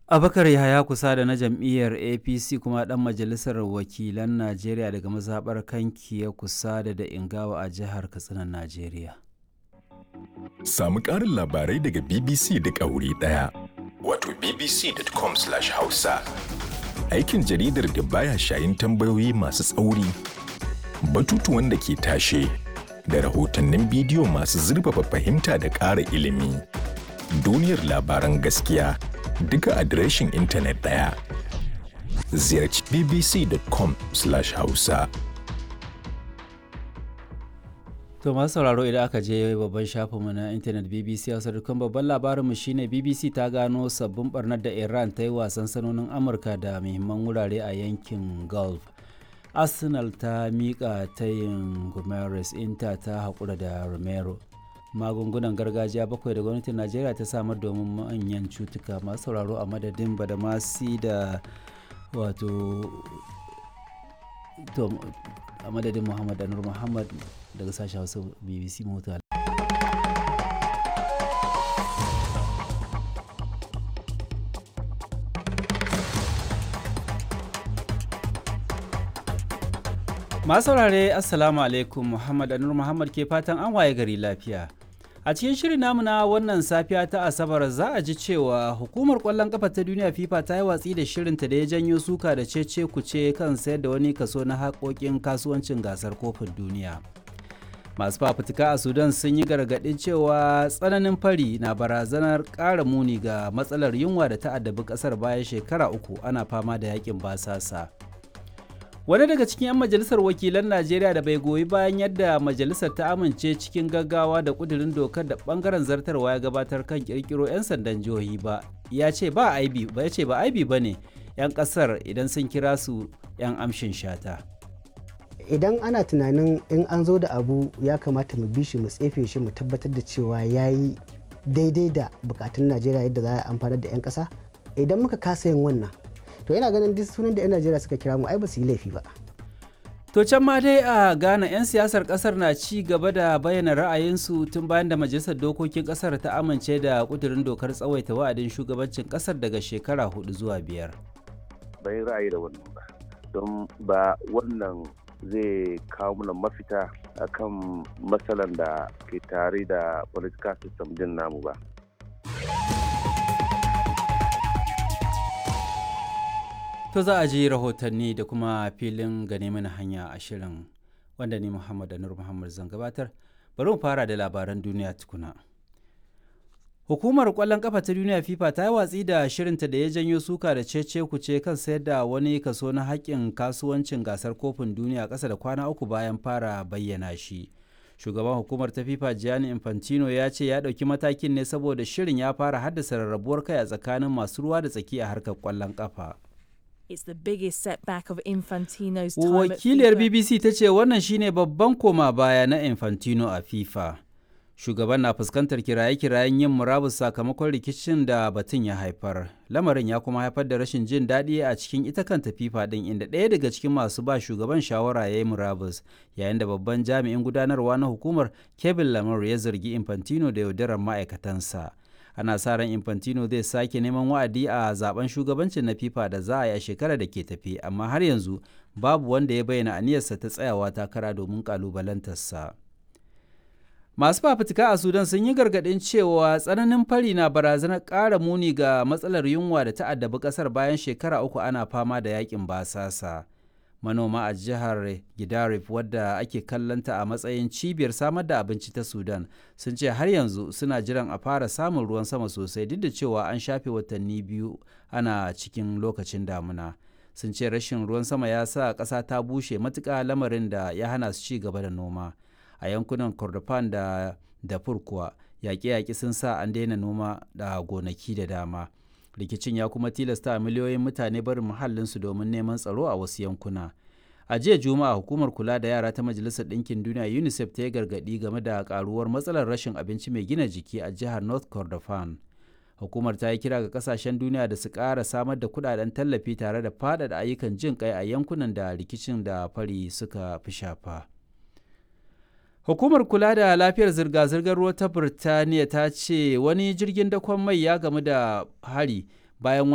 abakar yahaya kusa da na jam'iyyar apc kuma dan majalisar wakilan najeriya daga mazaɓar kankiya kusa da da ingawa a jihar katsina najeriya Samu ƙarin labarai daga BBC da ƙauri ɗaya. Wato bbc.com/hausa. Aikin jaridar da baya shayin tambayoyi masu tsauri, batutuwan da ke tashe, da rahotannin bidiyo masu zurfafa fahimta da ƙara ilimi. Duniyar labaran gaskiya duka adireshin intanet ɗaya. Ziyarci bbc.com/hausa. To masu sauraro idan aka je babban shafinmu na intanet BBC Hausa dukkan babban labarinmu shine BBC ta gano sabbin barnar da Iran ta yi wasan sanonin Amurka da muhimman wurare a yankin Gulf. Arsenal ta miƙa tayin Gomes Inter ta haƙura da Romero. Magungunan gargajiya bakwai da gwamnatin Najeriya ta samar domin manyan cutuka masu sauraro a madadin Badamasi da wato a madadin Muhammad Anur Muhammad daga sashen hausa bbc mota masu saurare assalamu alaikum muhammad anur muhammad ke fatan an waye gari lafiya a cikin shirin namu na wannan safiya ta asabar za a ji cewa hukumar kwallon kafa ta duniya fifa ta yi watsi da shirinta da ya janyo suka da cece kuce kan sayar da wani kaso na haƙoƙin kasuwancin gasar kofin duniya masu fafutuka a sudan sun yi gargaɗin cewa tsananin fari na barazanar ƙara muni ga matsalar yunwa da ta addabi ƙasar bayan shekara uku ana fama da yakin basasa wani daga cikin 'yan majalisar wakilan najeriya da bai goyi bayan yadda majalisar ta amince cikin gaggawa da kudirin dokar da bangaren zartarwa ya gabatar kan kirkiro 'yan sandan jihohi ba ya ce ba aibi ba ya ce ba aibi ba ne 'yan kasar idan sun kira su 'yan amshin shata idan ana tunanin in an zo da abu ya kamata mu bi shi mu tsefe shi mu tabbatar da cewa ya yi daidai da bukatun najeriya yadda za a amfanar da 'yan kasa idan muka kasa yin wannan to yana ganin duk sunan da 'yan najeriya suka kira mu ai ba su yi laifi ba to can ma dai a ghana 'yan siyasar kasar na ci gaba da bayyana ra'ayinsu tun bayan da majalisar dokokin kasar ta amince da kudurin dokar tsawaita wa'adin shugabancin kasar daga shekara hudu zuwa biyar bai ra'ayi da wannan ba don ba wannan zai kawo mana mafita akan matsalan da ke tare da political system din namu ba. To za a ji rahotanni da kuma filin gane mana hanya a shirin wanda ni Muhammad Anur Muhammad zan gabatar. Bari mu fara da labaran duniya tukuna. Hukumar kwallon kafa ta duniya FIFA ta yi watsi da shirinta da ya janyo suka da cece kuce kan sayar da wani kaso na haƙƙin kasuwancin gasar kofin duniya ƙasa da kwana uku bayan fara bayyana shi. Shugaban hukumar ta FIFA Gianni Infantino ya ce ya ɗauki matakin ne saboda shirin ya fara haddasa rarrabuwar kai a tsakanin masu ruwa da tsaki a harkar kwallon kafa. It's the biggest setback of Infantino's time Wakiliyar at FIFA. BBC ta ce wannan shine babban koma baya na Infantino a FIFA. Shugaban na fuskantar kiraye-kirayen yin murabus sakamakon rikicin da batun ya haifar. Lamarin ya kuma haifar da rashin jin daɗi a cikin ita kanta FIFA ɗin inda ɗaya daga cikin masu ba shugaban shawara ya yi murabus yayin da babban jami'in gudanarwa na hukumar Kevin Lamar ya zargi Infantino da yaudarar ma'aikatansa. ana sa ran infantino zai sake neman wa'adi a zaben shugabancin na fifa da za a yi a shekarar da ke tafi amma har yanzu babu wanda ya bayyana aniyarsa ta tsayawa takara domin kalubalantarsa masu fafutuka a sudan sun yi gargaɗin cewa tsananin fari na barazanar ƙara muni ga matsalar yunwa da ta addabi ƙasar bayan shekara uku ana fama da yakin basasa manoma a jihar Gidarif wadda ake kallanta a matsayin cibiyar samar da abinci ta Sudan sun ce har yanzu suna jiran a fara samun ruwan sama sosai duk da cewa an shafe watanni biyu ana cikin lokacin damuna. Sun ce rashin ruwan sama ya sa ƙasa ta bushe matuƙa lamarin da ya hana su ci gaba da noma. A yankunan Kordofan da Darfur kuwa yaƙe-yaƙe sun sa an daina noma da gonaki da dama. rikicin ya kuma tilasta miliyoyin mutane barin muhallinsu domin neman tsaro a wasu yankuna a jiya juma'a hukumar kula da yara ta majalisar ɗinkin duniya unicef ta yi gargaɗi game da karuwar matsalar rashin abinci mai gina jiki a jihar north kordofan hukumar ta yi kira ga kasashen duniya da su ƙara samar da kudaden tallafi tare da faɗaɗa ayyukan jin kai a yankunan da rikicin da fari suka fi shafa Hukumar kula da lafiyar zirga-zirgar ruwa ta Birtaniya ta ce wani jirgin dakon mai ya gamu da hari bayan